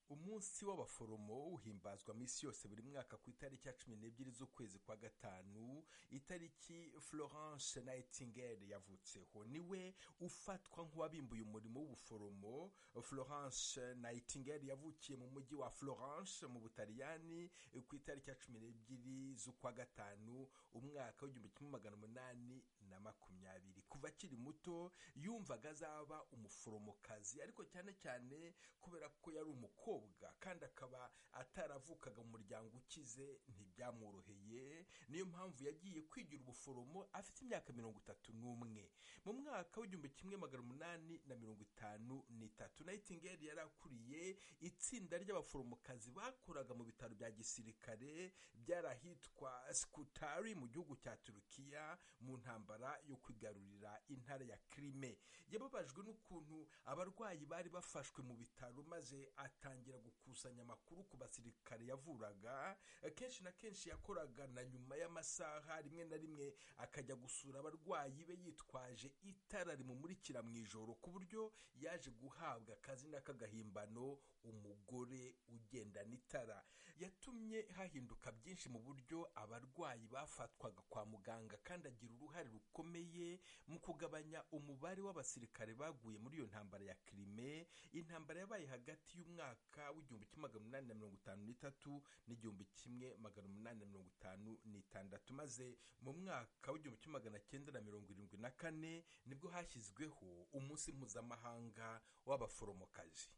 umunsi w'abaforomo uhimbazwa mu isi yose buri mwaka ku itariki ya cumi n'ebyiri z'ukwezi kwa gatanu itariki florence nightingale yavutseho niwe ufatwa nk'uwabimbuye umurimo w'ubuforomo florence nightingale yavukiye mu mujyi wa florence mu butaliyani ku itariki ya cumi n'ebyiri z'ukwa gatanu umwaka w'igihumbi kimwe magana umunani na makumyabiri kuva akiri muto yumvaga azaba umuforomokazi ariko cyane cyane kubera ko yari umukobwa kandi akaba ataravukaga mu muryango ukize ntibyamworoheye niyo mpamvu yagiye kwigira ubuforomo afite imyaka mirongo itatu n'umwe mu mwaka w'igihumbi kimwe magana umunani na mirongo itanu n'itatu nightingale yari akuriye itsinda ry'abaforomokazi bakoraga mu bitaro bya gisirikare byari ahitwa sikutari mu gihugu cya turukiya mu ntambara yo kwigarurira intara ya kirime yababajwe n'ukuntu abarwayi bari bafashwe mu bitaro maze atangira gukusanya amakuru ku basirikare yavuraga kenshi na kenshi yakoraga na nyuma y'amasaha rimwe na rimwe akajya gusura abarwayi be yitwaje itara rimumurikira mu ijoro ku buryo yaje guhabwa akazina k'agahimbano umugore ugendana itara yatumye hahinduka byinshi mu buryo abarwayi bafatwaga kwa muganga kandi agira uruhare rukomeye mu kugabanya umubare w'abasirikare baguye muri iyo ntambara ya kirime intambara yabaye hagati y'umwaka w'igihumbi kimwe magana umunani na mirongo itanu n'itatu n'igihumbi kimwe magana umunani na mirongo itanu n'itandatu maze mu mwaka w'igihumbi kimwe magana cyenda na mirongo irindwi na kane nibwo hashyizweho umunsi mpuzamahanga w'abaforomokazi